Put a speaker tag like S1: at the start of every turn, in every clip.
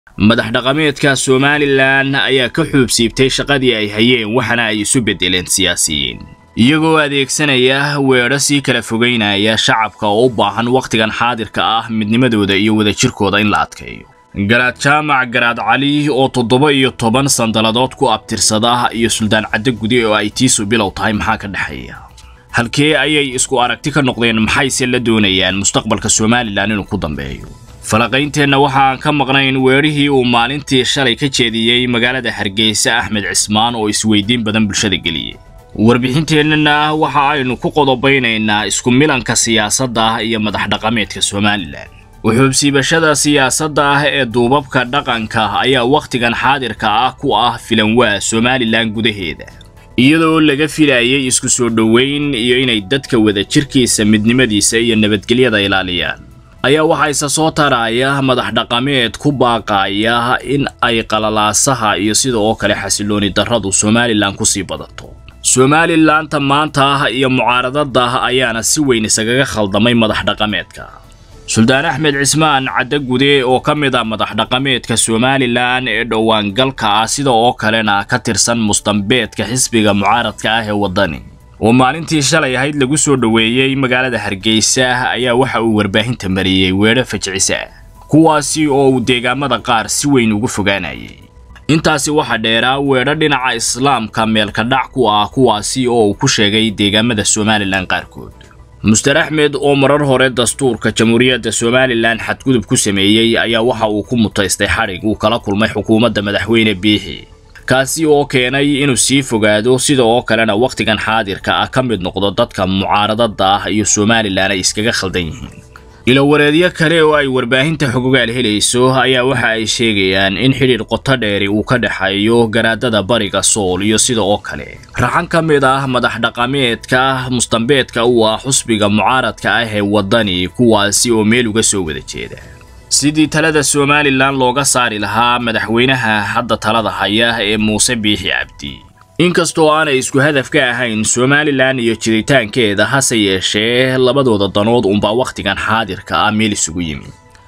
S1: madax dhaqameedka somalilan ayaa ka xuubsiibtay shaqadii ay hayeen waxaana ay isu beddeleen siyaasiyiin iyagoo adeegsanaya weedho sii kala fogeynaya shacabka oo u baahan wakhtigan xaadirka ah midnimadooda iyo wadajirkooda in la adkeeyo garaad jaamac garaad cali oo toddoba iyo toban sandalladood ku abtirsada iyo suldaan caddo gude oo ay tiisu bilow tahay maxaa ka dhexeeya halkee ayay isku aragti ka noqdeen maxayse la doonayaan mustaqbalka somalilan inuu ku dambeeyo falaqaynteenna waxaan ka maqnayn weedhihii uu maalintii shalay ka jeediyey magaalada hargeysa axmed cismaan oo isweydiin badan bulshada geliyey warbixinteennana waxa aynu ku qodobaynaynaa isku milanka siyaasadda iyo madax dhaqameedka somalilan wuxuubsiibashada siyaasadda ah ee duubabka dhaqanka ayaa wakhtigan xaadirka ah ku ah filanwaa somalilan gudaheeda iyadoo laga filayay isku soo dhoweyn iyo inay dadka wadajirkiisa midnimadiisa iyo nabadgelyada ilaaliyaan ayaa waxaa isa soo taraya madax dhaqameed ku baaqaya in ay qalalaasaha iyo sida oo kale xasilooni darradu somalilan kusii badato somalilanta maanta iyo mucaaradada ayaana si weyn isagaga khaldamay madax dhaqameedka suldaan axmed cismaan caddo gude oo ka mid ah madax dhaqameedka somalilan ee dhowaangalka ah sida oo kalena ka tirsan mustambeedka xisbiga mucaaradka ah ee waddani oo maalintii shalay ahayd lagu soo dhoweeyey magaalada hargeysa ayaa waxa uu warbaahinta mariyey weedho fajcisa kuwaasi oo uu deegaamada qaar si weyn ugu fogaanayay intaasi waxaa dheeraa weedho dhinaca islaamka meelka dhac ku ah kuwaasi oo uu ku sheegay deegaamada somalilan qaarkood muster axmed oo marar hore dastuurka jamhuuriyadda somalilan xadgudub ku sameeyey ayaa waxa uu ku mutaystay xadhig uu kala kulmay xukuumadda madaxweyne biixi kaasi oo keenay inuu sii fogaado sida oo kalena wakhtigan xaadirka ah ka mid noqdo dadka mucaaradada ah iyo somalilan ay iskaga khaldan yihiin ilowareedyo kale oo ay warbaahinta xogogaal helayso ayaa waxa ay sheegayaan in xidhiidh qoto dheeri uu ka dhexeeyo garaadada bariga sool iyo sida oo kale raxan ka mid ah madax dhaqameedka mustambeedka u ah xusbiga mucaaradka ah ee waddani kuwaasi oo meel uga soo wada jeeda sidii talada somalilan looga saari lahaa madaxweynaha hadda talada haya ee muuse biixi cabdi inkastoo aanay isku hadaf ka ahayn somalilan iyo jiritaankeeda hase yeeshee labadooda danood unbaa wakhtigan xaadirka ah meel isugu yimi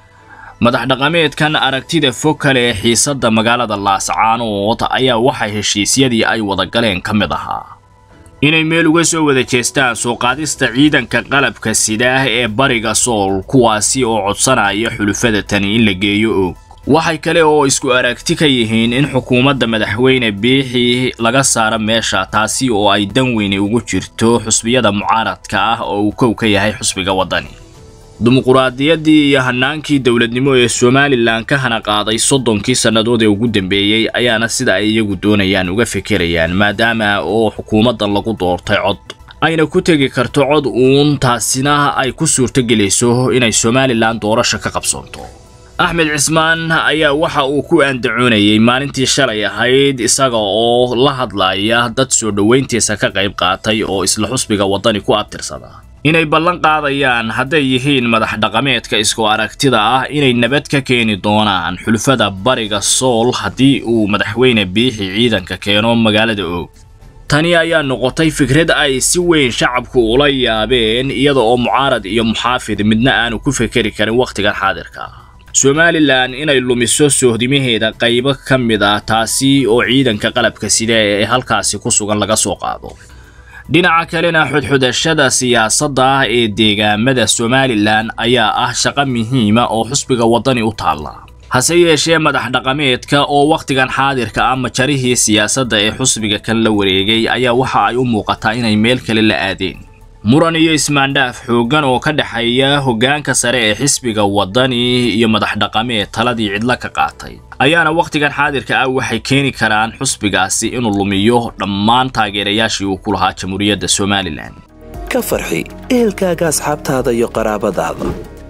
S1: madax dhaqameedkan aragtida fog kale ee xiisadda magaalada laascaanood ayaa waxay heshiisyadii ay wada galeen ka mid ahaa inay meel uga soo wada jeestaan soo qaadista ciidanka qalabka sidaah ee bariga sool kuwaasi oo codsanaya xulufada tani in la geeyo og waxay kale oo isku aragti ka yihiin in xukuumadda madaxweyne biixi laga saaro meesha taasi oo ay dan weyne ugu jirto xusbiyada mucaaradka ah oo uu kow ka yahay xusbiga waddani dimuquraadiyaddii iyo hanaankii dowladnimo ee somalilan ka hana qaaday soddonkii sannadood ee ugu dambeeyey ayaana sida ay iyagu doonayaan uga fekerayaan maadaama oo xukuumaddan lagu doortay cod ayna ku tegi karto cod uun taasina ay ku suurtogelayso inay somalilan doorasho ka qabsoonto axmed cismaan ayaa waxa uu ku andacoonayay maalintii shalay ahayd isaga oo la hadlaya dad soo dhoweyntiisa ka qayb qaatay oo isla xusbiga waddani ku abtirsada inay ballan qaadayaan hadday yihiin madax dhaqameedka isku aragtida ah inay nabad ka keeni doonaan xulfada bariga sool haddii uu madaxweyne biixi ciidanka keeno magaalada og tani ayaa noqotay fikrad ay si weyn shacabku ula yaabeen iyada oo mucaarad iyo muxaafid midna aanu ku fekeri karin wakhtigan xaadirka ah somalilan inay lumiso sohdimaheeda qaybo ka mid ah taasi oo ciidanka qalabka sida ee halkaasi ku sugan laga soo qaado dhinaca kalena xudxudashada siyaasadda ah ee deegaamada somalilan ayaa ah shaqo muhiima oo xusbiga waddani u taalla hase yeeshee madax dhaqameedka oo wakhtigan xaadirka ah majarihii siyaasadda ee xusbiga kan la wareegay ayaa waxa ay u muuqataa inay meel kale la aadeen muran iyo ismaandhaaf xooggan oo ka dhexeeya hoggaanka sare ee xisbiga waddani iyo madax dhaqameed taladii cidlo ka qaatay ayaana wakhtigan xaadirka ah waxay keeni karaan xusbigaasi inuu lumiyo dhammaan taageerayaashii uu ku lahaa jamhuuriyadda somalilan
S2: ka farxi ehelkaaga asxaabtaada iyo qaraabadaada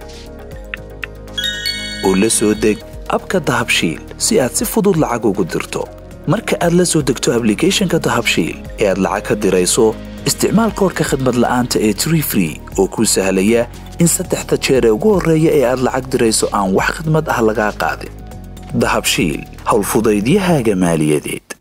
S2: oo la soo deg abka dahabshiil si aad si fudud lacag ugu dirto marka aad la soo degto ablicathonka dahabshiil ee aad lacag ka dirayso isticmaal koorka khadmad la'aanta ee tree free oo kuu sahlaya in saddexda jeer ee ugu horreeya ee aad lacag dirayso aan wax khadmad ah lagaa qaadin dahabshiil howlfudaydiyahaaga maaliyadeed